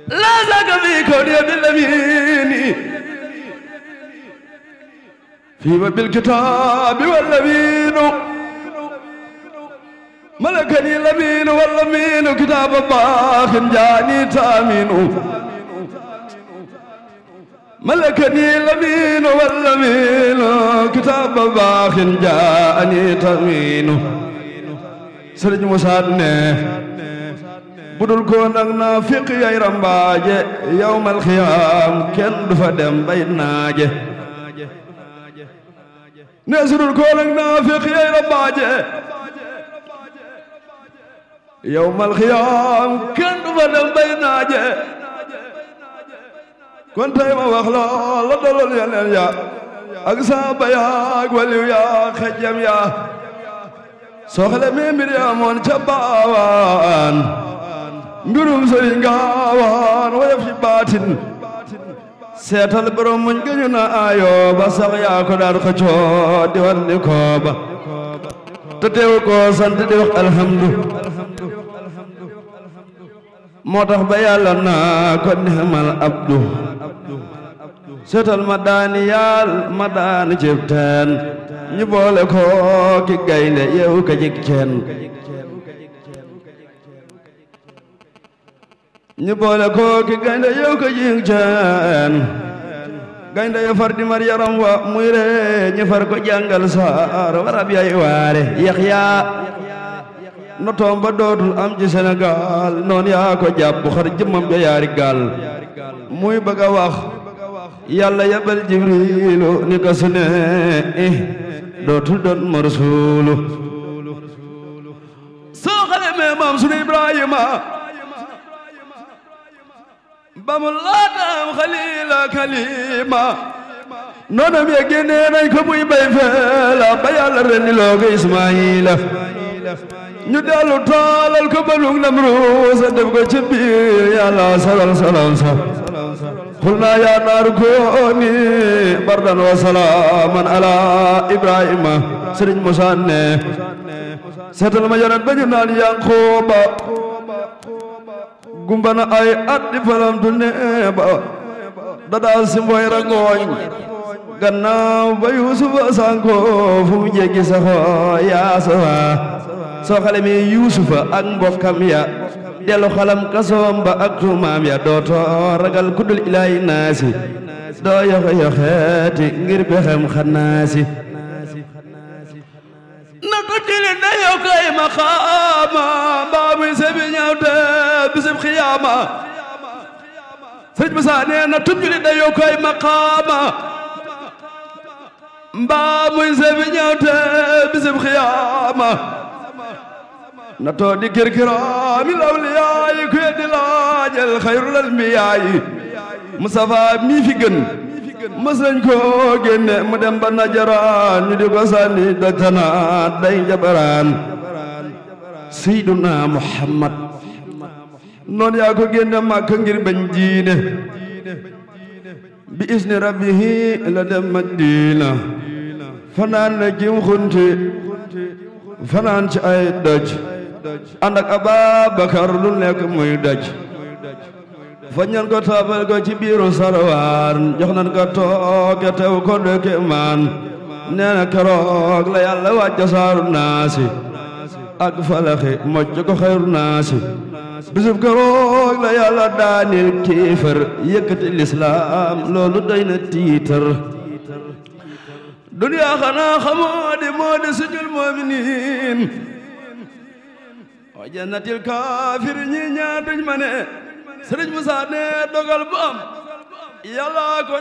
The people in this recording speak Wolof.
لا زاك في كوني بالأمين في بالكتاب والأمين ملكني الأمين والأمين كتاب باخ جاني تامين ملكني الأمين والأمين كتاب باخ جاني تامين سرج مسادنه budul ko nag naa fiq yay rambaaje yawmal xiyaam kenn du fa dem bay naaje ne sudul ko nag naa fiq yay rambaaje yawmal xiyaam kenn du fa dem bay naaje kon tey ma wax la la dalool yeneen ya ak saaba ya ak waliw ya xejjam ya soxle mi mbir ya moon ca baawaan mbirum sëriñ gaawaan woyof ci baatin seetal borom muñ gëñu na ayo ba sax yaa ko daan xëccoo di war ni kooba te teew ko sant di wax alhamdu moo tax ba yàlla naa ko nixmal abdu seetal ma daani yaal ma daani cib teen ñu boole ko ki gaynde yeewu ka jik ceen ñu boole ko ki gaynde yeewu ka jik ceen gaynde yo far di mar yaram wa muy re ñu far ko jàngal saar warab yay waare yaxya no toom ba dootul am ci Sénégal noon yaa ko jàpp xar jëmmam ja yaari gaal muy bëgg a wax yàlla yabal jibrilu ni ko su ne dootul doon ma rasuulu soo xale mee maam sunu Ibrahima ba mu laataam xalila kalima noonam ya génnee nañ ko muy bay feela ba yàlla rendi loo ko Ismaayila ñu dellu taalal ko balug Namruus def ko ci biir yàlla salal salam sa قلنا يا نار كوني بردا وسلاما على ابراهيم سرين موسى seetal ma yonent ba ñu naan Yankuba gumba na ay at di falamtu neeba dadaa si mboy rangooñ gannaaw ba Yuusufa sanko fu mu jéggi saxo yaa sawa soo xale mi Yuusufa ak mbokkam ya dellu xalam kasoom ba ak tuumaam ya dootoo ragal kuddul ilaahi naasi doo yoxe yoxeeti ngir bexem xanaasi na ko jili na yow kay maqaama mbaa muy sebi ñawte bisib xiyaama sëñ Musaa nee na tub jili na yow kay maqaama mbaa muy sebi ñawte bisib xiyaama na too di kirkiraami lawliyaayi ku yeddi laajal xayrul anbiyaayi Mustafa mi fi gën mës nañ koo génne mu dem ba najaraan ñu di ko sànni dajtanaat day jabaraan Seyduna Muhammad noon yaa ko génne Makka ngir bañ diine bi isni rabbihi la dem Madina fanaan na jim xunti fanaan ci ay doj ànd ak Ababakar lu nekk muy doj fañ nan ko taabal ko ci biiru sarwaan jox nan ko tooke tew ko dëkke maan nee na keroog la yàlla wàcca saaru naasi ak falaxi mocc ko xayru naasi bisub keroog la yàlla daanil kiifar yëkkati lislaam loolu doy na tiitar duniyaa xanaa xamoo di moo di sujul mu'miniin wa jannatil kaafir ñi ñaar duñ ma ne Sëriñ Musaa ne dogal bu am yàlla ko